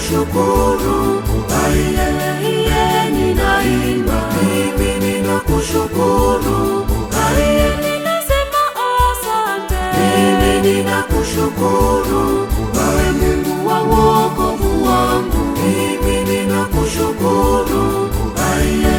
ninakushukuru, aiye, ninaimba, mimi ninakushukuru, aiye, ninasema asante. mimi ninakushukuru, wewe Mungu wa wokovu wangu, mimi ninakushukuru, aiye.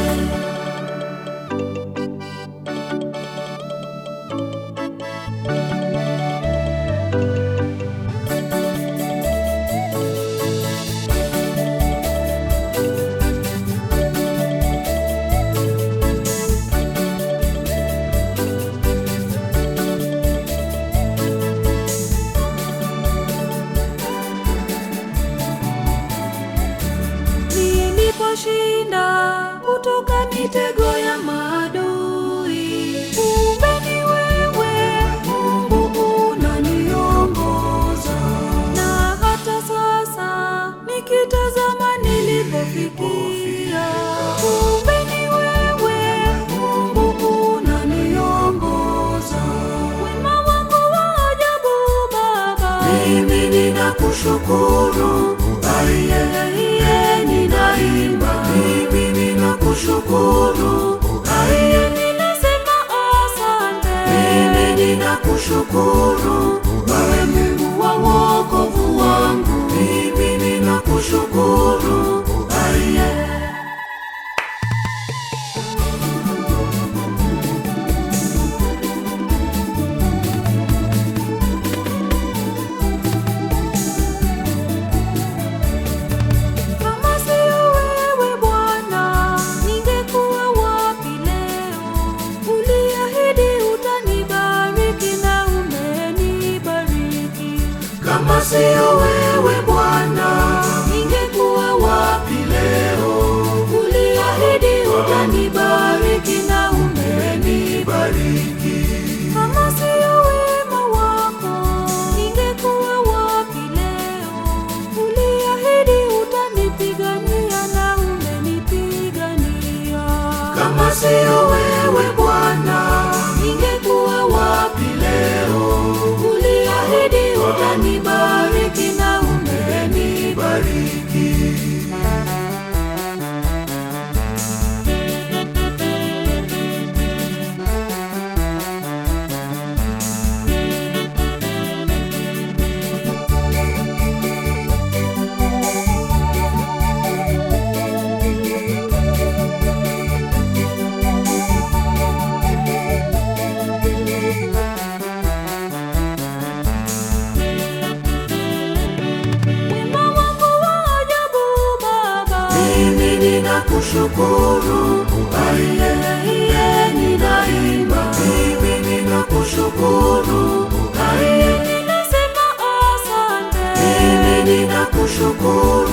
Niliposhinda kutoka mitego ya maadui, kumbe ni wewe Mungu unaniongoza, na hata sasa nikitazama nilipofikia, kumbe ni wewe Mungu unaniongoza, wema wako wa ajabu Baba. Mimi ninakushukuru, aiye, ninaimba, mimi ninakushukuru, aiye, Ninasema asante. mimi ninakushukuru, wewe Mungu wa wokovu wangu, mimi ninakushukuru, aiye. Kama sio wewe Bwana, ningekuwa wapi leo? Uliahidi utanibariki na umenibariki. Kama siyo wewe Bwana, Ningekuwa wapi leo? Uliahidi utanibariki na umenibariki. Kama sio wema wako, ningekuwa wapi leo? Uliahidi utanipigania na umenipigania. kama siyo wewe Bwana, Ningekuwa wapi leo? Uliahidi utanibariki na umenibariki. Wema wako wa ajabu Baba. mimi ninakushukuru, aiye, ninaimba, mimi ninakushukuru, aiye, Ninasema asante. mimi ninakushukuru,